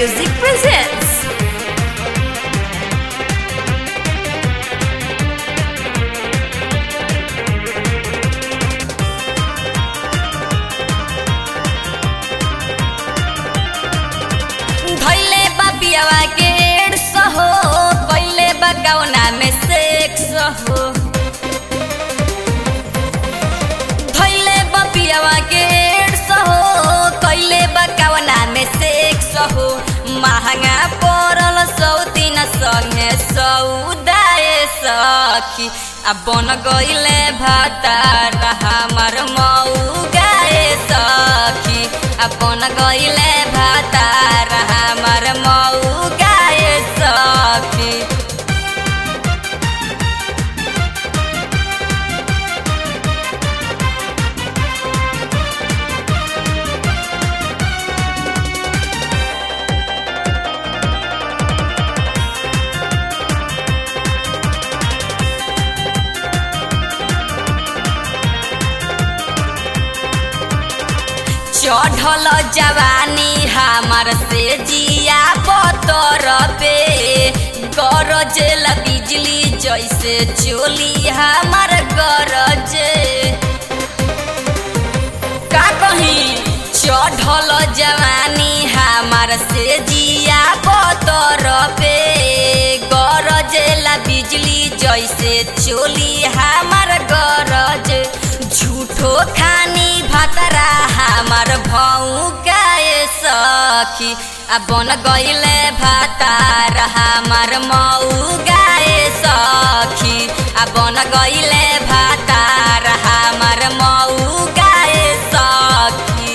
Music presents. धैले बा पियावा के एड्स हो कैले बा कौना में सेक्स हो धैले बा पियावा के एड्स हो कैले बा कौना में सेक्स हो महंगा पड़ल सौतीन संगे सौदाए सखी आ बन गईले भातार हमार मऊ गाए सखी आ बन गईले भातार हमार मऊ गाए सखी चढ़ल जवानी हमार से जिया बतर पे गरजेल बिजली जैसे चोली हमार गरजे का कहीं चढ़ल जवानी हमार से जिया बतर पे गरजेला बिजली जैसे चोली हमार गरज झूठो खानी भतरा हमार भौ गाए सखी आ बन गईले भातार हमार मऊ गाए सखी आ बन गईले भातार हमार मऊ गाए सखी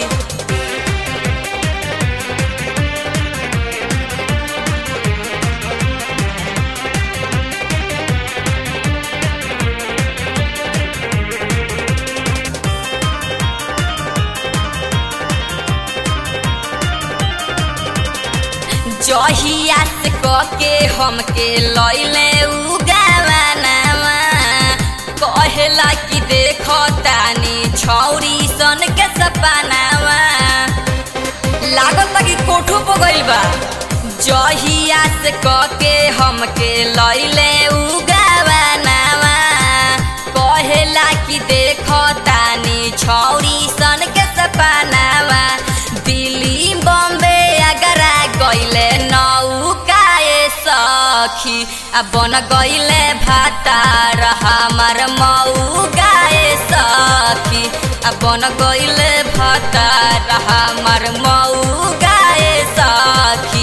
जहिया से कके हमके लैले उ गावानामा कहेला कि देखो तानी छौरी सन के सपनावा लागत कि कोठो पर गइल बा जहिया से कके हमके लैले उ गावानावा कहेला कि देखो तानी छौरी सन के सपनावा दिल्ली बॉम्बे अगरा गइले नौकाए सखी आ बन गइले भातार हमार मऊ गाए सखी आ बन गइले भातार हमार मऊ गाए सखी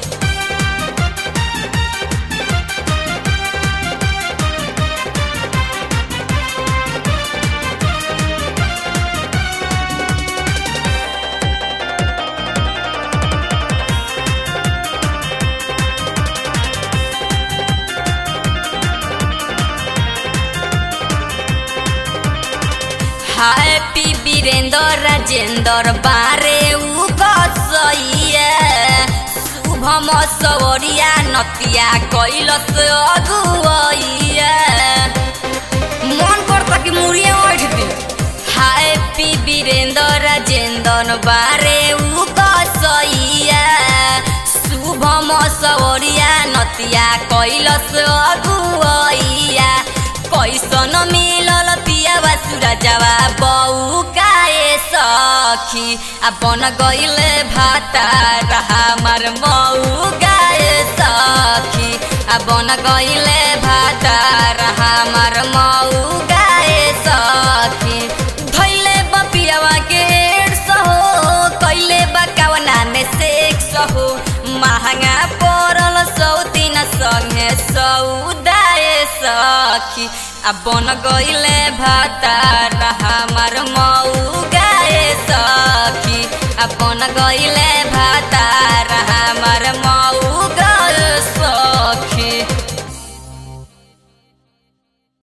हैप्पी वीरेंद्र राजेंद्र बारे उ कसैया शुभम सवरिया नतिया कैलस अगुवैया मन करता कि मुड़िया उठ दी हैप्पी वीरेंद्र राजेंद्र बारे उ कसैया शुभम सवरिया नतिया कैलस अगुवैया कैसन मिलल पियावा सूरजवा बऊ काए सखी आ बन गइले भातार हमार मऊ गाए सखी आ बन गइले भातार हमार मऊ गाए सखी धैले बपियावा के एड्स हो कैले बकावना में सेक्स हो महंगा पड़ल सौतीन संगे सौदाए सखी आ बन गइले भातार हमार मऊ